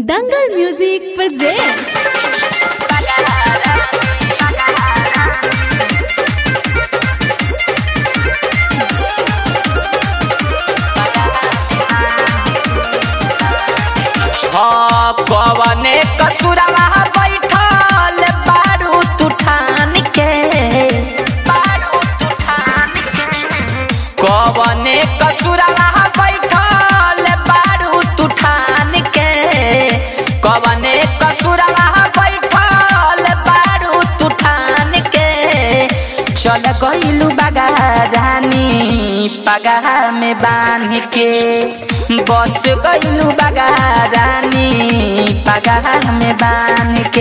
Dangal Music presents. हाँ कवने कसुरवा बैठल बारू तुठान के बारू तुठान के कवने कसुरवा बैठल बारू तुठान के कवने कसुरवा बैठल बारू तुठान के चल गइलू बगा रानी पगहा में बांध के बस गइलू बगा रानी पगहा में बांध के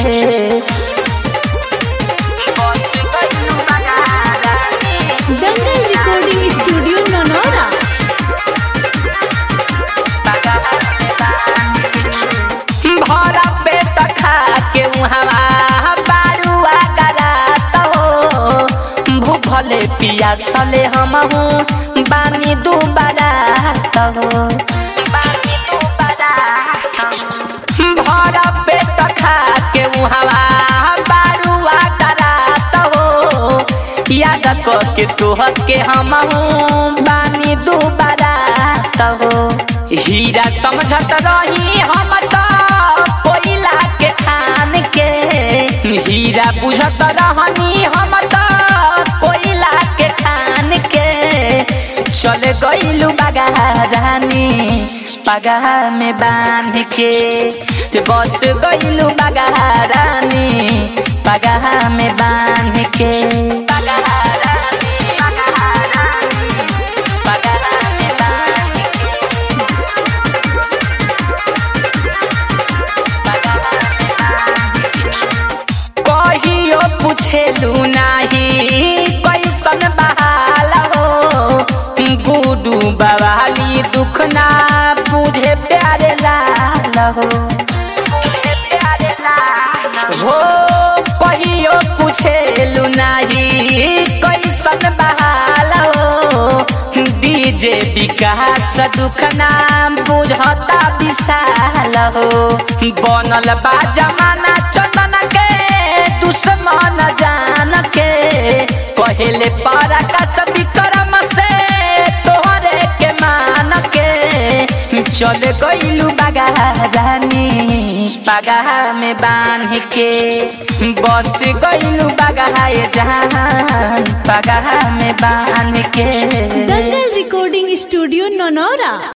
बस गइलू बगा रानी Dangal Recording Studio Nonora. भरा पेट खा के उहवा बारुआ करात हो भूखले पियासले हमहू बानी दुबारा हो बानी दुबारा भरा पेट खा के उहवा बारुआ करात हो याद के तोह के हमहू बानी दुबारा हो हीरा समझत रही हम तो कोयला के खान के हीरा बुझत रहनी हम तो कोयला के खान के चल गइलू बगा रानी पगहा में बांध के से बस गइलू बगा रानी पगहा में बांध के पगहा रानी पगहा रानी पगहा में बांध के कहियो पूछेलू नाही कैसन बहाल हो गुडू बवाली दुख ना बुझे प्यारे लाल हो बुझे प्यारे लाल हो कहियो पूछेलू नाही कैसन बहाल हो डीजे विकास दुख नाम बुझता विशाल हो बनल बा जमाना चंदन के दुश्मन जान के पहले पारा का विक्रम से तोहरे के मान के चल गइलू बगा रानी पगहा में बांध के बस गइलू बगा जहान पगहा में बांध के Dangal Recording Studio Nonora.